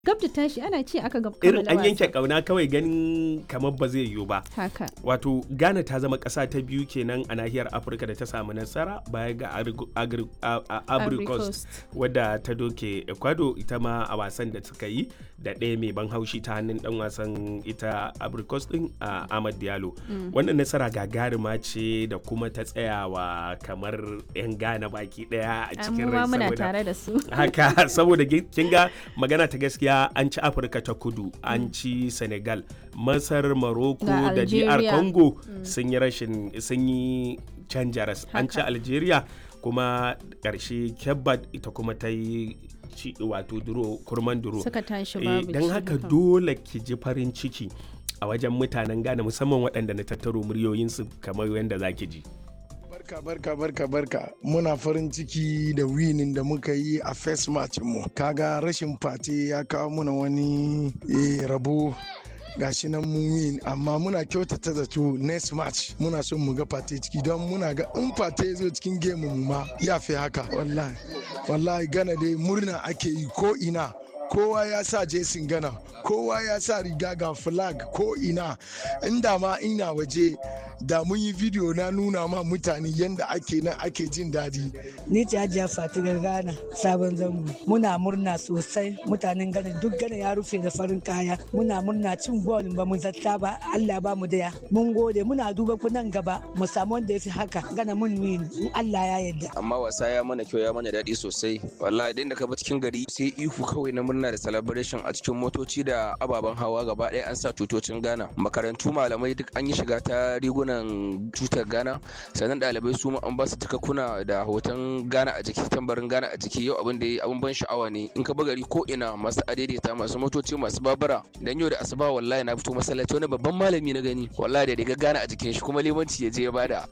gab da tashi ana ce aka gab irin kammala an yanke wasan. kauna kawai ganin kamar ba zai yiwu ba haka wato ghana ta zama ƙasa ta biyu kenan a nahiyar afirka da ta samu nasara baya ga Agri- Agri- a- a- Ivory Ivory Coast Coast. wadda ta doke ecuador ita ma a wasan da suka yi da ɗaya mai ban haushi ta hannun dan wasan ita Ivory Coast din a ahmad diallo wannan nasara gagarima ce da kuma ta tsayawa kamar 'yan ghana baki ɗaya a cikin mu ma rai muna saboda- tare da su haka saboda gi- kin ga magana ta gaskiya an ci afirka ta kudu an ci senegal masar morocco Ga da dr Algeria. congo sun yi rashin sun yi canja ras an ci Haka. algeria kuma ƙarshe kebbat ita kuma ta yi ci wato duro kurman duro suka tashi Eh, babu don ci haka haka. dole ki ji farin ciki a wajen mutanen Ghana musamman waɗanda na tattaro muryoyinsu kamar yadda za ki ji. Barka barka barka barka muna farin ciki da winin da muka yi a first match mu kaga rashin fate ya kawo muna wani eh, rabo gashi nan mun win amma muna kyautata zato next match muna son mu ga fate ciki don muna ga in fate ya zo cikin game mu ma ya fi haka wallahi wallahi gana dai murna ake yi ko ina kowa ya sa jesin gana kowa ya sa riga ga flag ko ina inda ma ina waje da mun yi video na nuna ma mutane yadda ake nan ake jin daɗi Ni ce Hajiya Fatigar Ghana sabon zango. Muna murna sosai mutanen Ghana duk Ghana ya rufe da farin kaya. Muna murna cin gol ba mu zata ba Allah ba mu daya. Mun gode muna duba ku nan gaba mu samu wanda ya fi haka Ghana mun win in Allah ya yarda. amma wasa ya mana kyau ya mana daɗi sosai wallahi idan da ka bi cikin gari sai ihu kawai na murna da celebration a cikin motoci da ababen hawa gaba ɗaya an sa tutocin Ghana makarantu malamai duk an yi shiga ta rigunan tutar Ghana sannan ɗalibai su ma an ba su takakkuna da hoton Ghana a jiki tambarin Ghana a jiki yau abin da ya abin ban sha'awa ne in ka bi gari ko ina masu adaidaita masu motoci masu babura dan yau da asuba wallahi na fito masallaci wani babban malami na gani wallahi da riga Ghana a jikin shi kuma limanci ya je ya bada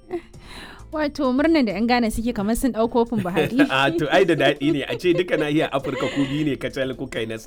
wato murnan da yan Ghana suke kamar sun ɗau kofin Buhari a to ai da daɗi ne a ce duka nahiyar afirka ku biyu ne kacal kuka yi nasara